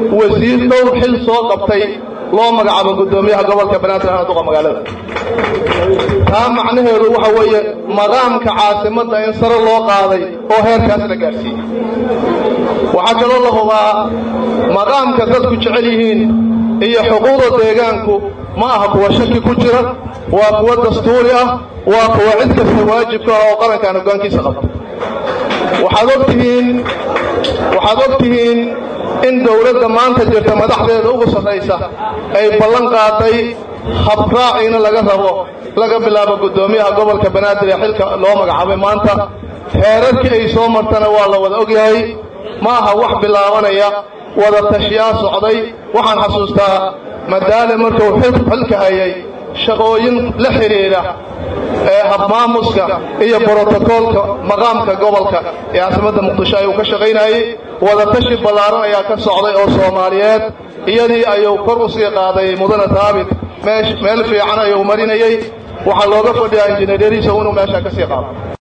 wasiir dhowr xil soo qabtay loo magacaabo guddoomiyaha gobolka banaadir ahna duqa magaalada taa macnaheedu waxa weeye maqaamka caasimadda in sare loo qaaday oo heerkaas la gaadhsiiyey waxaa kaloo la hubaa maqaamka dadku jecel yihiin iyo xuquuqda deegaanku ma aha kuwa shaki ku jira waa kuwa dastuuri ah waa kuwa cid kasta waajibka ah oo qarankan hoggaankiisa qabta waxaad ogtihiin waxaad og tihiin in dowladda maanta jirta madaxdeeda ugu sarraysa ay ballan qaaday habraaciina laga rabo laga bilaabo guddoomiyaha gobolka banaadir ee xilka loo magacaabay maanta heerarkii ay soo martana waa la wada ogyahay ma aha wax bilaabanaya wada tashiyaa socday waxaan xasuustaa madaale markuu xilka hayay shaqooyin la xidhiidha ee habmaamuska iyo brotokoolka maqaamka gobolka ee caasimadda muqdisho ayuu ka shaqaynayey wadatashi ballaaran ayaa ka socday oo soomaaliyeed iyadii ayuu kor u sii qaaday mudane taabit meel fiican ayuu marinayey waxaa looga fadhiyaa injineeryadiisa inuu meeshaa ka sii qaado